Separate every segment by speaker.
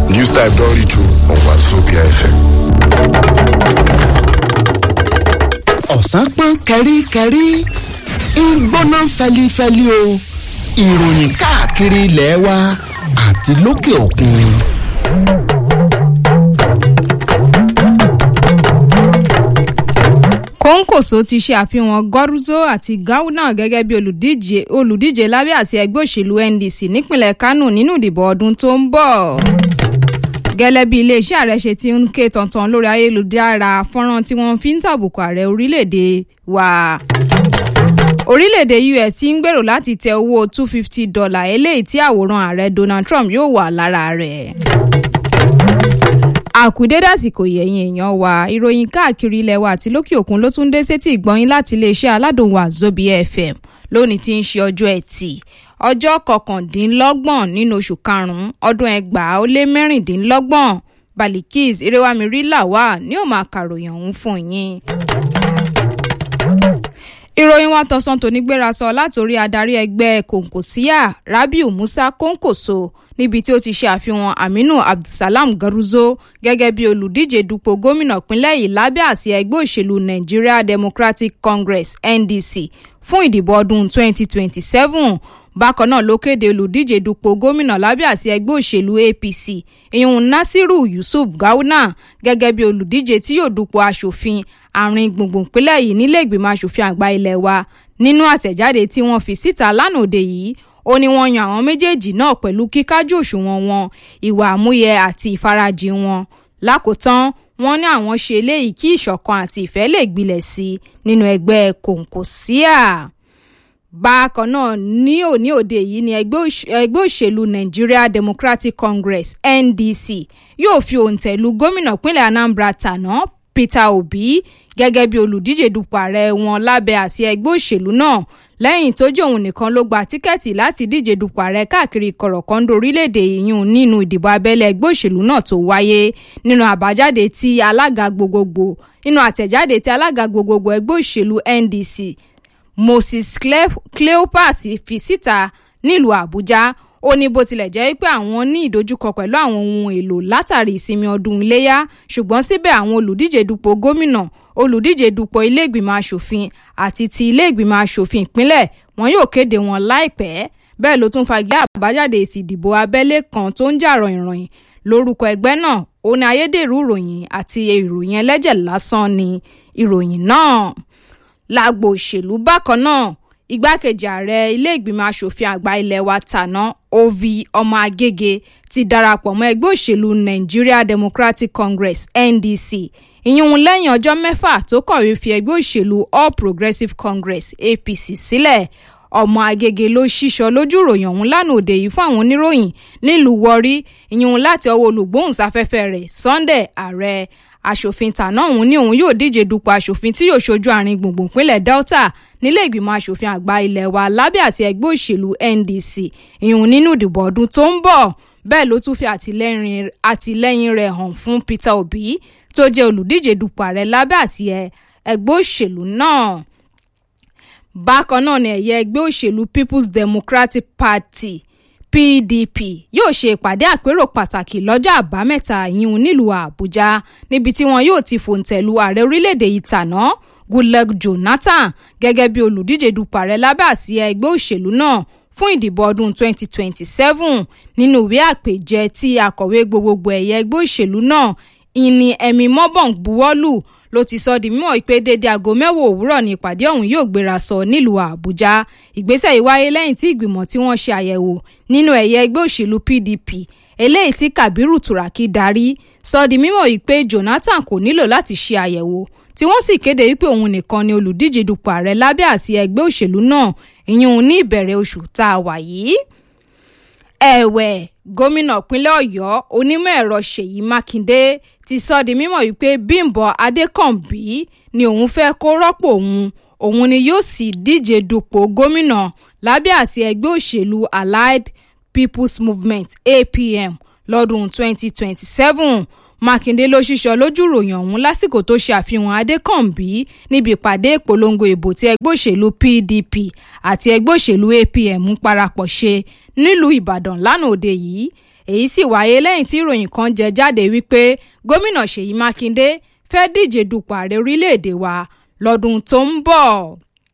Speaker 1: News Type don reach you on Wazobia FM.
Speaker 2: ọ̀sán pọ́n kẹ́ríkẹ́rí ń gbóná fẹlifẹli o ìròyìn káàkiri ilẹ̀ wa àti lókè òkun.
Speaker 3: kòńkòso ti ṣe àfihàn gọ́rùzó àti gauna gẹ́gẹ́ bí olùdíje olùdíje lábẹ́ àti ẹgbẹ́ òṣèlú ndc nípínlẹ̀ kánò nínú ìdìbò ọdún tó ń bọ̀ gẹ́lẹ́ bí iléeṣẹ́ ààrẹ ṣe ti ń ké tantan lórí ayélujára fọ́nrán tí wọ́n fi ń tàbùkù ààrẹ orílẹ̀-èdè wa orílẹ̀-èdè us ti ń gbèrò láti tẹ owó two fifty dollar eléyìí tí àwòrán ààrẹ donald trump yóò wà lára rẹ̀ àkùdédàsìkò yẹ̀yìn èèyàn wa ìròyìn káàkiri ilẹ̀ wa àti lókè òkun ló tún dé sétí ìgbọ́yìn láti iléeṣẹ́ aládùn wa zobia fm lónìí tí ń ṣe ọjọ́ ẹtì ọjọ́ kọkàndínlọ́gbọ̀n nínú oṣù karùn-ún ọdún ẹgbàá ó lé mẹ́rìndínlọ́gbọ̀n balikis irewamiri lawal ní ó máa kàròyìn ọ̀hún fún yín ìròyìn wa tọ̀sán tòní gbéra sọ látòrí adarí ẹgbẹ́ kòǹkòsíà rabiu musa kòǹkòso níbi tí ó ti ṣe àfihàn aminu abdulsalam garuzo gẹ́gẹ́ bí olùdíje dupò gómìnà pínlẹ̀ yìí lábẹ́ àsíá ẹgbẹ́ òṣèlú nigeria democratic congress ndc fún ìdìbò ọdún 2027 bákan náà ló kéde olùdíje dupò gómìnà lábẹ́ àsíá ẹgbẹ́ òṣèlú apc ìhun nasiru yusuf gawuna gẹ́gẹ́ bí olùdíje tí yóò dupò asòfin àárín gbùngbùn ìpínlẹ̀ yìí nílé ìgbìmọ̀ asòfin àgbà ilé wa nínú àtẹ̀jáde tí wọ́n fi síta lánàá òde yìí ó ní wọ́n yan àwọn méjèèjì náà pẹ̀lú kíkájú òṣùwọ̀n wọn ìwà àmúyẹ àti ìfarajìn wọn lákòótán wọ́n ní àwọn ṣe eléyìí kí ìṣọ̀kan àti ìfẹ́ lè gbilẹ̀ sí i nínú ẹgbẹ́ kòǹkòsíà bákan náà ní òní òde yìí ni ẹgbẹ́ òṣèlú nigeria democratic congress ndc yóò fi òǹtẹ̀ lu gómìnà pínlẹ̀ anambra tàná peter obi gẹ́gẹ́ bí olùdíje dupò ààrẹ wọn lábẹ́ àsíá ẹgbẹ́ òṣèlú náà lẹ́yìn tó jẹ́ òun nìkan ló gba tíkẹ́ẹ̀tì láti díje dupò ààrẹ káàkiri kọ̀rọ̀kọ́ńdò orílẹ̀-èdè yìnyín nínú ìdìbò abẹ́lé ẹgbẹ́ òṣèlú náà tó wáyé nínú àbájáde tí alága gbogbogbò nínú àtẹ̀jáde tí alága gbogbogbò ẹgbẹ́ òṣèlú ndc moses cleopas fi síta nílùú àbújá ó ní bó tilẹ̀ jẹ́ pé àwọn ní ìdojúkọ pẹ̀lú àwọn ohun èlò látàrí ìsinmi ọdún iléyà ṣùgbọ́n síbẹ̀ àwọn olùdíje dupò gómìnà olùdíje dupò iléègbìmọ̀ asòfin àti ti iléègbìmọ̀ asòfin ìpínlẹ̀ wọn yóò kéde wọn láìpẹ́ bẹ́ẹ̀ ló tún fagilé àbájáde èsì ìdìbò abẹ́lé kan tó ń jà ròyìnròyìn lórúkọ ẹgbẹ́ náà ó ní ayédèrú ìròyìn àti ìròyìn ẹlẹ́jẹ̀ lásán ni ìròyìn náà lágbo òṣèlú bákan náà igbákejì ààrẹ iléègbìmọ̀ asòfin àgbà ilé wa tàná ovi ọmọ agége ti darapọ̀ mọ́ ẹgbẹ́ òṣèlú nigeria democratic congress ndc ìyún lẹ́yìn ọjọ́ mẹ́fà tó kọ̀wé fi ẹgbẹ́ òṣèlú all progressives congress apc sílẹ̀ ọmọ agége ló ṣíṣọ lójú ìròyìn ọ̀hún lánàá òde yìí fún àwọn oníròyìn nílùú wọrí ìyún láti ọwọ́ olùgbóhùnsáfẹ́fẹ́ rẹ̀ sunday ààrẹ aṣòfin tàná òun ní òun yóò díje dupò aṣòfin tí yóò ṣojú àárín gbùngbùn ìpínlẹ̀ delta nílé ìgbìmọ̀ aṣòfin àgbà ilé wa lábẹ́ àti ẹgbẹ́ òṣèlú ndc ìhun nínú ìdìbò ọdún tó ń bọ̀ bẹ́ẹ̀ ló tún fi àtìlẹ́yìn rẹ̀ hàn fún peter obi tó jẹ́ olùdíje dupò ààrẹ lábẹ́ àti ẹgbẹ́ òṣèlú náà bákan náà ni ẹ̀yẹ ẹgbẹ́ òṣèlú people's democratic party pdp yóò ṣe ìpàdé àpérò pàtàkì lọ́jọ́ àbámẹ́ta ìyún nílùú àbújá níbi tí wọn yóò ti fòǹtẹ̀lù ààrẹ orílẹ̀-èdè yìí tàná goodluck jonathan gẹ́gẹ́ bí olùdíje dupò ààrẹ lábẹ́ àsíá ẹgbẹ́ òṣèlú náà fún ìdìbò ọdún 2027 nínú ìwé àpèjẹ tí akọ̀wé gbogbogbò ẹ̀yẹ ẹgbẹ́ òṣèlú náà ìní ẹ̀mí mọ́bọ̀n buwọ́lù ló ti sọ di mímọ́ pé dédé aago mẹ́wàá òwúrọ̀ ní ìpàdé ọ̀hún yóò gbéra sọ nílùú àbújá ìgbésẹ̀ yìí wáyé lẹ́yìn tí ìgbìmọ̀ tí wọ́n ṣe àyẹ̀wò nínú ẹ̀yẹ ẹgbẹ́ òṣèlú pdp eléyìí tí kabiru turaki darí sọ di mímọ́ yìí pé jonathan kò nílò láti ṣe àyẹ̀wò tí wọ́n sì kéde wípé òun nìkan ni olùdíje dupò ààrẹ lábẹ́ àsíá ẹgbẹ́ òṣèlú náà ìyún ní ìbẹ̀rẹ̀ oṣù tá a wà yìí ẹ̀wẹ̀ gómìnà ìpínlẹ̀ ọ̀yọ́ onímọ̀ ẹ̀rọ ṣèyí mákindé ti sọ di mímọ̀ wípé bímbọ adékànbí ni òun fẹ́ kó rọ́pò òun òun ni yóò sì díje dupò gómìnà lábẹ́ àti ẹgbẹ́ òṣèlú allied people's movement apm lọ́dún 2027 mákindé ló ṣíṣọ lójú ròyìn ọ̀hún lásìkò tó ṣe àfihàn adékànbí níbi ìpàdé ìpolongo ìbò tí ẹgbẹ́ òṣèlú pdp àti ẹgbẹ́ òṣèlú apm ń parapọ̀ ṣe nílùú ìbàdàn lánàá òde yìí èyí sì wáyé lẹ́yìn tí ìròyìn kan jẹ jáde wípé gómìnà ṣèyí mákindé fẹ́ díje dupò ààrẹ orílẹ̀-èdè wa lọ́dún tó ń bọ̀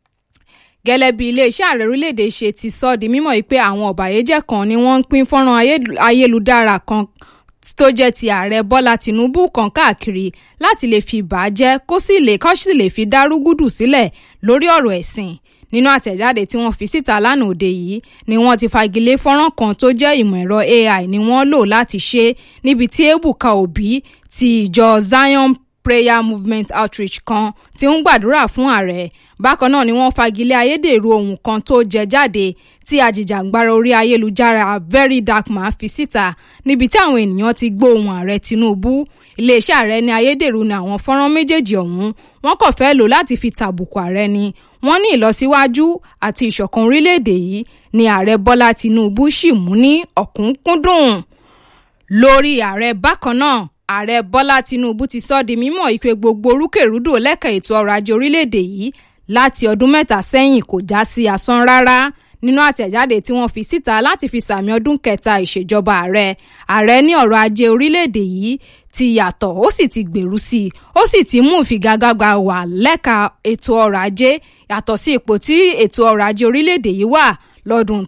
Speaker 3: gẹ́lẹ́ bí iléeṣẹ́ ààrẹ orílẹ̀-èdè ṣe ti sọ di mímọ̀ pé àwọn ọ̀bàyéjẹ́ kan ni wọ́n ń pín fọ́nrán ayélujára kan tó jẹ́ ti ààrẹ bọ́lá tìǹbù kan káàkiri láti lè fi bàjẹ́ kó sì lè kó sì lè fi dárúgúdù sílẹ̀ lórí ọ̀rọ̀ ẹ̀sìn nínú àtẹ̀jáde tí wọ́n fi síta lánàá òde yìí ni wọ́n ti fagilé fọ́nrán kan tó jẹ́ ìmọ̀ ẹ̀rọ ai ni wọ́n lò láti ṣe níbi tí ebuka obi ti ìjọ zion prayer movement outreach kan tí ń gbàdúrà fún ààrẹ bákan náà ni wọ́n fagilé ayédèrú ohun kan tó jẹ jáde tí ajìjàǹgbara orí ayélujára very dark man fi síta níbi tí àwọn ènìyàn ti gbọ́ ohùn ààrẹ tinubu iléeṣẹ́ ààrẹ ní ayédèrú ni àwọn fọ́nrán méjèèjì ọ̀hún wọ́n kàn fẹ́ lò láti fi tàbùkù ààrẹ ni wọ́n ní ìlọsíwájú àti ìṣọ̀kan orílẹ̀-èdè yìí ni ààrẹ bọ́lá tinubu sì mú ní ọ̀kúnkúndùn lórí ààrẹ bákan náà ààrẹ bọ́lá tinubu ti sọ di mímọ̀ ìpè gbogbo orúkèrúdò lẹ́ka ètò ọrọ̀ ajé orílẹ̀-èdè yìí láti ọdún mẹ́ta sẹ́yìn kò já sí asán rárá nínú àtẹ̀jáde tí wọ́n fi síta láti fi sàmì ọdún kẹta ìṣèjọba ààrẹ ààrẹ ní ọrọ̀ ajé orílẹ̀-èdè yìí ti yàtọ̀ ó sì ti gbèrú sí i ó sì ti mú ìfigagbága wà lẹ́ka ètò ọrọ̀ ajé yàtọ̀ sí ipò tí ètò ọrọ̀ ajé orílẹ̀-èdè yìí wà lọ́dún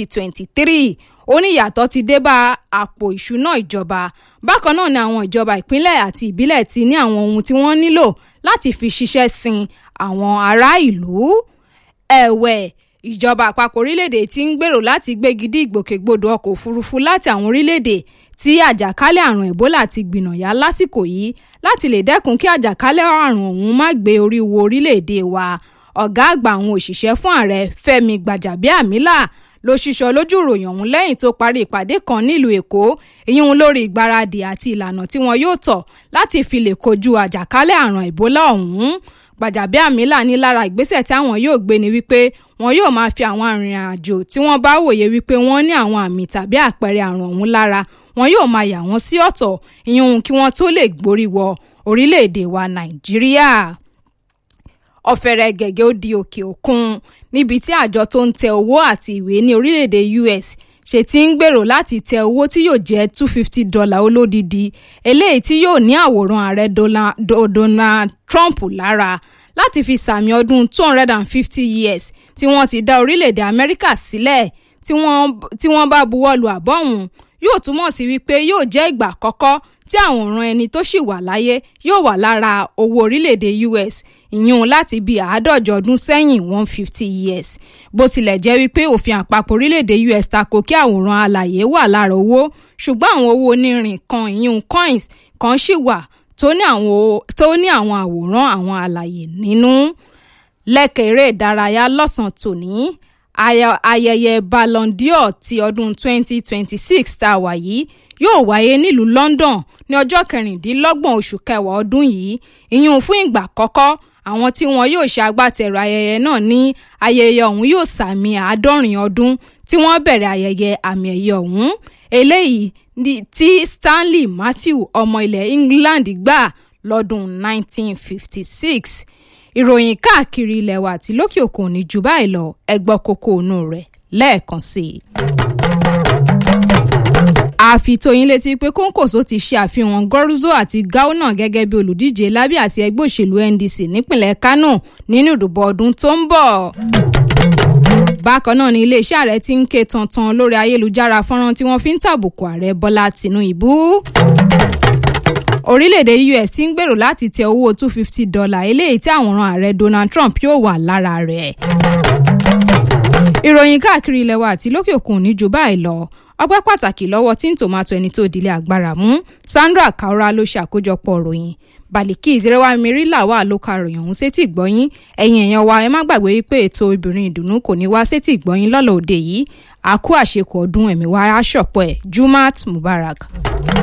Speaker 3: 2023 ó ní ìyàtọ̀ ti dé bá àpò ìṣúná ìjọba bákan náà ni àwọn ìjọba ìpínlẹ̀ àti ìbílẹ̀ ti ní àwọn ohun tí wọ́n nílò láti fi ṣiṣẹ́ sin àwọn ará ìlú ẹ̀wẹ̀ ìjọba àpapọ̀ orílẹ̀-èdè ti ń gbèrò láti gbégi dí ìgbòkègbodò ọkọ̀ òfurufú láti àwọn orílẹ̀-èdè tí àjàkálẹ̀ àrùn ebola ti gbìnàyà lásìkò yìí láti lè dẹ́kun kí àjàkálẹ̀ àrùn ọ̀hún má gbé orí wo orílẹ̀-èdè wa ọ̀gá àgbà àwọn òṣìṣẹ́ fún ààrẹ fẹ́mi gbàjàbíàmílà ló ṣíṣọ lójú ìròyìn ọ̀hún lẹ́yìn tó parí ìpàdé kan nílùú èkó ìyún lórí ìgbáradì àti ìlànà tí wọn yóò tọ̀ láti fi lè kojú àjàkálẹ̀ àrùn ebola ọ̀hún gbàjàbíàmílà ní lára ìgbésẹ̀ tí àwọn yóò gbé ni wípé wọn yóò máa fi àwọn arìnrìn-àjò tí wọ́n bá wòye wípé wọ́n ní àwọn àmì tàbí àpẹẹrẹ àrùn ọ̀hún lára wọn yóò máa yà wọ́n sí ọ̀tọ̀ ìyún kí wọ́n tó lè gborí wọ orílẹ̀-èdè wa nàìjíríà ọ̀fẹ́rẹ́ gẹ̀gẹ́ ó di òkè òkun níbi tí àjọ tó ń tẹ owó àti ìwé ní orílẹ̀-èdè us ṣe ti ń gbèrò láti tẹ owó tí yóò jẹ́ two fifty dollar olódìdí eléyìí tí yóò ní àwòrán ààrẹ donald trump lára láti fi sàmì ọdún two hundred and fifty years tí wọ́n ti dá orílẹ̀-èdè amẹ́ríkà sílẹ̀ tí wọ́n bá buwọ́ lu àbọ̀ ọ̀hún yóò túmọ̀ sí wípé yóò jẹ́ ìgbà àkọ́kọ́ tí àwòrán ẹni tó sì wà láyé yóò wà lára owó orílẹ̀-èdè us ìyún láti bíi àádọ́jọ ọdún sẹ́yìn one fifty years bó tilẹ̀ jẹ́ wípé òfin àpapọ̀ orílẹ̀-èdè us tako kí àwòrán alàyè wà lára owó ṣùgbọ́n àwọn owó onírin kan ìyún coins kan ṣì wà tó ní àwọn àwòrán àwọn alàyè nínú lẹ́kẹ̀ eré ìdárayá lọ́sàn-án tòní ayẹyẹ ballon d'or ti ọdún 2026 tá a wà yìí yóò wáyé nílùú london ní ọjọ́ kẹrìndínlọ́gbọ̀n oṣù kẹwàá ọdún yìí ìyún fún ìgbà àkọ́kọ́ àwọn tí wọn yóò ṣe agbátẹrù ayẹyẹ náà ní ayẹyẹ ọ̀hún yóò sàmì àádọ́rin ọdún tí wọ́n bẹ̀rẹ̀ ayẹyẹ àmì ẹ̀yẹ ọ̀hún eléyìí tí stanley matthew ọmọ ilẹ̀ england gbà lọ́dún 1956 ìròyìn káàkiri ilẹ̀ wa àti lókè òkun ní jù báyìí lọ ẹgbọ́ kókó inú rẹ̀ lẹ́ẹ̀kan sí i àfitóyin létí pé kóńkòsó ti ṣe àfihàn gọ́rùzó àti gauna gẹ́gẹ́ bí olùdíje lábẹ́ àti ẹgbẹ́ òṣèlú ndc nípìnlẹ̀ kánò nínú ìdìbò ọdún tó ń bọ̀. bákan náà ni iléeṣẹ́ ààrẹ ti ń ké tantan lórí ayélujára fọ́nrán tí wọ́n fi ń tàbùkù ààrẹ bọ́lá tìǹbù. orílẹ̀-èdè us ti ń gbèrò láti tẹ owó two fifty dollar eléyìí tí àwòrán ààrẹ donald trump yóò wà lára rẹ̀. ìròyìn káàkiri ilẹ̀ wa àti lókè òkun ní jù báyìí lọ ọpẹ́ pàtàkì lọ́wọ́ tí ń tòmátò ẹni tó dilé agbára mú sandra kaura ló ṣe àkójọpọ̀ ròyìn baliki ìzẹrẹwà mẹ́rìnlá wà ló ka ròyìn ọ̀hún sétí ìgbọ́yín ẹ̀yin èèyàn wa ẹ má gbàgbé wípé ètò obìnrin ìdùnnú kò ní wá sétí ìgbọ́yín lọ́lọ́ òde yìí àkú àṣekù ọdún ẹ̀mí wa aṣọ̀pọ̀ ẹ̀ jumat mubarak.